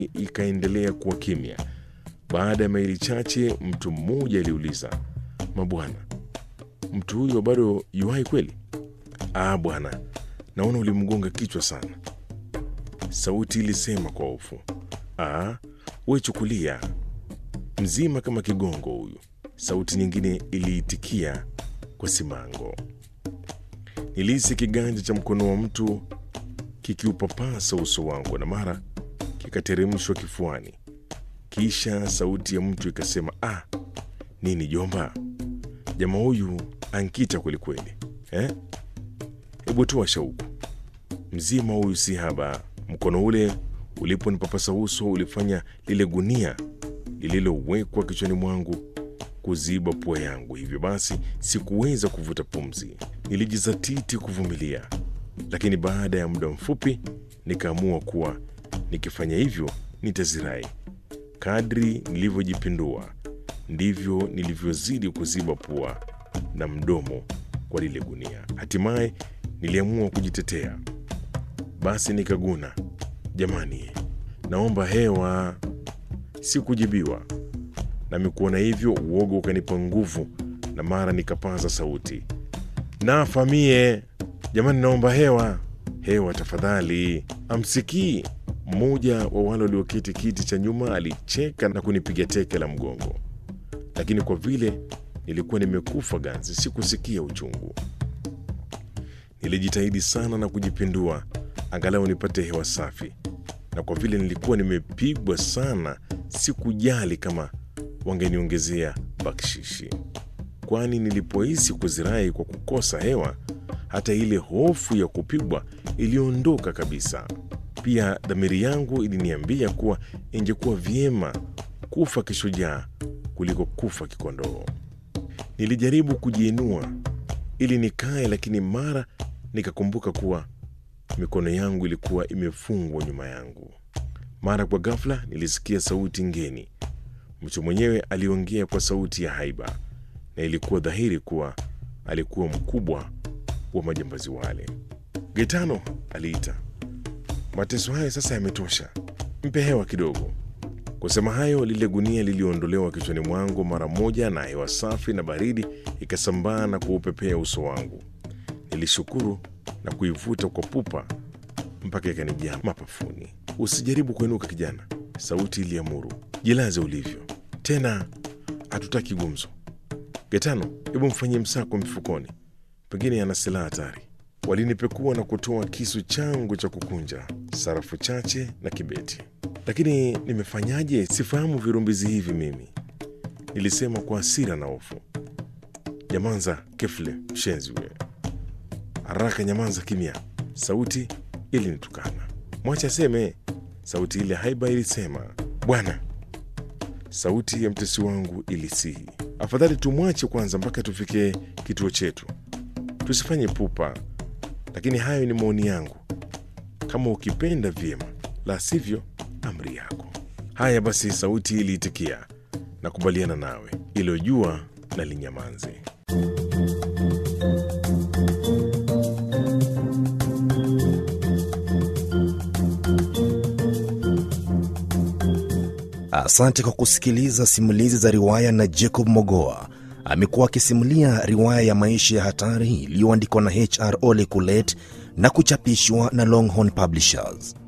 ikaendelea kuwa kimya. Baada ya maili chache, mtu mmoja aliuliza, mabwana, mtu huyo bado yuhai kweli? Ah bwana, naona ulimgonga kichwa sana, sauti ilisema kwa hofu. Ah, we chukulia, mzima kama kigongo huyu, sauti nyingine iliitikia kwa simango. Nilihisi kiganja cha mkono wa mtu kikiupapasa uso wangu na mara kikateremshwa kifuani. Kisha sauti ya mtu ikasema, ah, nini jomba, jamaa huyu ankita kwelikweli eh? Hebu toa shauku, mzima huyu si haba. Mkono ule uliponipapasa uso ulifanya lile gunia lililowekwa kichwani mwangu kuziba pua yangu, hivyo basi sikuweza kuvuta pumzi. Nilijizatiti kuvumilia, lakini baada ya muda mfupi nikaamua kuwa nikifanya hivyo nitazirai. Kadri nilivyojipindua ndivyo nilivyozidi kuziba pua na mdomo kwa lile gunia. Hatimaye niliamua kujitetea, basi nikaguna, jamani, naomba hewa. Sikujibiwa, nami kuona hivyo uoga ukanipa nguvu, na mara nikapaza sauti, nafa mie, jamani, naomba hewa, hewa tafadhali. Amsikii mmoja wa wale walioketi kiti cha nyuma alicheka na kunipiga teke la mgongo, lakini kwa vile nilikuwa nimekufa ganzi, sikusikia uchungu. Nilijitahidi sana na kujipindua angalau nipate hewa safi, na kwa vile nilikuwa nimepigwa sana, sikujali kama wangeniongezea bakshishi, kwani nilipohisi kuzirai kwa kukosa hewa, hata ile hofu ya kupigwa iliondoka kabisa. Pia dhamiri yangu iliniambia kuwa ingekuwa vyema kufa kishujaa kuliko kufa kikondoo. Nilijaribu kujiinua ili nikae, lakini mara nikakumbuka kuwa mikono yangu ilikuwa imefungwa nyuma yangu. Mara kwa ghafla nilisikia sauti ngeni. Mtu mwenyewe aliongea kwa sauti ya haiba, na ilikuwa dhahiri kuwa alikuwa mkubwa wa majambazi wale. Getano, aliita, mateso haya sasa yametosha, mpe hewa kidogo. Kusema hayo, lile gunia liliondolewa kichwani mwangu mara moja, na hewa safi na baridi ikasambaa na kuupepea uso wangu. Nilishukuru na kuivuta kwa pupa mpaka ikanijaa mapafuni. Usijaribu kuinuka kijana, sauti iliamuru. Jilaze ulivyo, tena hatutaki gumzo. Getano, hebu mfanyie msako mifukoni, pengine ana silaha hatari. Walinipekua na kutoa kisu changu cha kukunja, sarafu chache na kibeti. Lakini nimefanyaje? Sifahamu virumbizi hivi mimi, nilisema kwa hasira na hofu. Nyamanza kefle, mshenzi we! Haraka nyamanza kimya! Sauti ilinitukana. Mwacha aseme, sauti ile haiba ilisema. Bwana, sauti ya mtesi wangu ilisihi, afadhali tumwache kwanza mpaka tufike kituo chetu, tusifanye pupa. Lakini hayo ni maoni yangu, kama ukipenda vyema, la sivyo amri yako. Haya basi, sauti iliitikia, nakubaliana nawe, iliyojua na linyamanze. Asante kwa kusikiliza simulizi za riwaya na Jacob Mogoa. Amekuwa akisimulia riwaya ya maisha ya hatari iliyoandikwa na HR Ole Kulet na kuchapishwa na Longhorn Publishers.